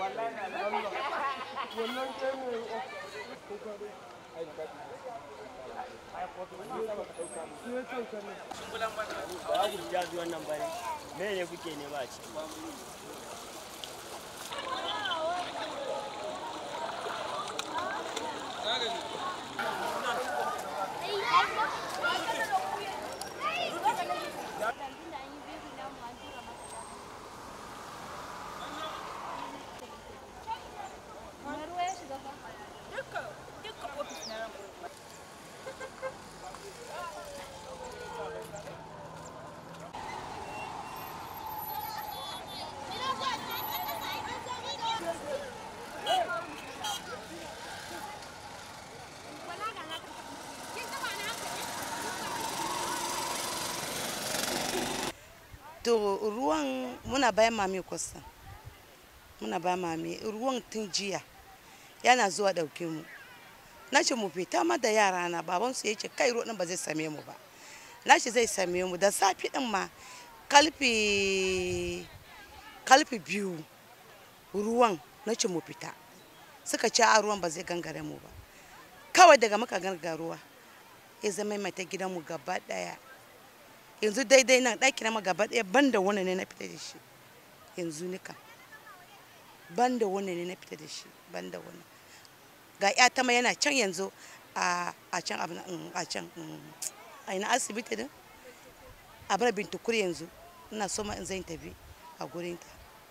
ba ku ja zuwan nan bane me ne kuke nema a ciki to ruwan muna bayan mami kusa muna bayan mami ruwan tun jiya yana zuwa ɗauke mu na ce mu fita ma da yara na baban su yace kai ruwan ba zai same mu ba na ce zai same mu da safi din ma kalfi kalfi biyu ruwan na ce mu fita suka ce a ruwan ba zai gangare mu ba kawai daga muka ganga ruwa ya zama mata gidanmu gaba daya yanzu daidai nan ɗaki na gaba ɗaya ban da wani ne na fita da shi yanzu nika ban da wani ne na fita da shi ban da wani ga ƴata ma yana can yanzu a can abin a can a ina asibiti din a bar bintukur yanzu ina so ma in zan tafi a gurinta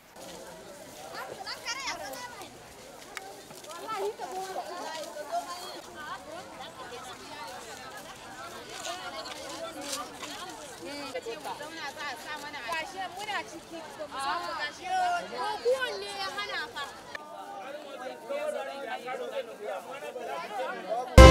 Gashe muna ciki ba mu samu gashe ko kowanne ya hana fa.